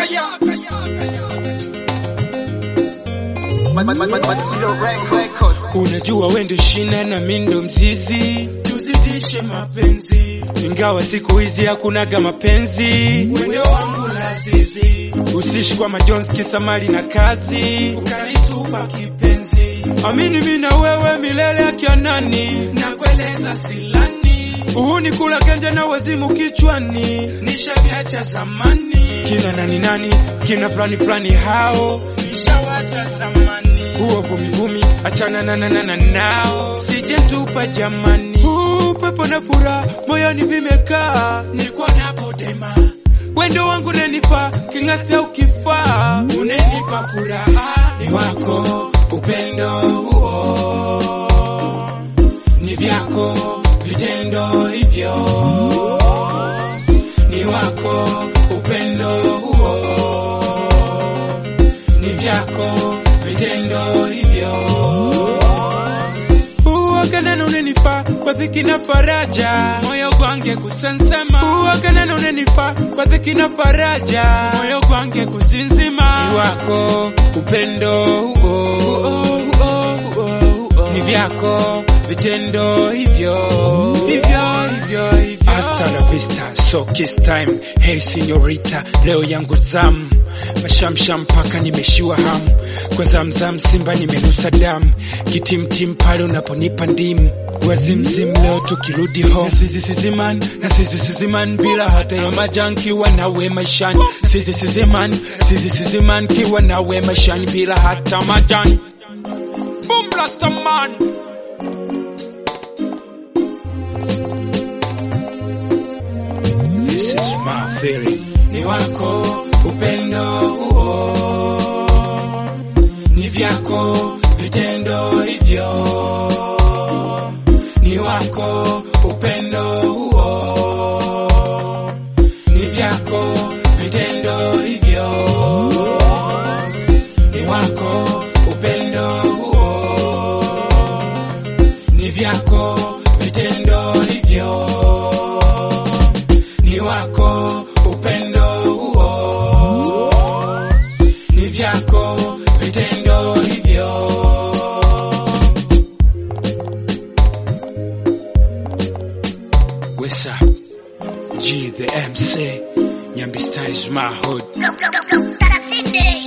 Unajua wendo shina na mindo mzizi, tuzidishe mapenzi, ingawa siku hizi hakunaga mapenzi. Wendo wangu lazizi, usishikwa majonzi kisa mali na kazi, ukanitupa kipenzi. Amini mimi na wewe milele akianani, nakueleza silani, uhuni kula ganja na wazimu kichwani, nishaviacha zamani. Kina nani nani, kina fulani fulani hao, nishawacha zamani huo vumivumi, achana na na na na nao, sije tupa jamani. Huu pepo na furaha moyoni vimekaa, nilikuwa napodema wendo wangu nenipa king'asi au kifaa, unenipa furaha ni wako upendo huo ni vyako vitendo hivyo ni wako upendo huo ni vyako vitendo hivyo uwaganana unenipa kwa dhiki na faraja moyo gwange kusansema uwaganana unenipa kwa dhiki na faraja moyo gwange kuzinzima ni wako upendo huo ni vyako vitendo hivyo hivyo hivyo hivyo Hasta la vista, so kiss time. Hey señorita, leo yangu zamu, mashamsham mpaka nimeshiwa hamu, kwa zamzam simba nimenusa damu, kitimtim pale unaponipa ndimu, wazimzim leo tukirudi home. na sisi siziman na sisi siziman bila hata ya majan kiwa nawe maishani sisi siziman sisi siziman kiwa nawe maishani bila hata majan boom blaster man This is my feeling. ni wako upendo huo ni vyako vitendo hivyo ni wako upendo huo ni vyako vitendo hivyo ni wako upendo huo ni vyako vitendo hivyo ni wako upendo huo ni vyako vitendo hivyo What's up? G the MC. Nyambi style is my hood. Go, go, go, go, Taracite.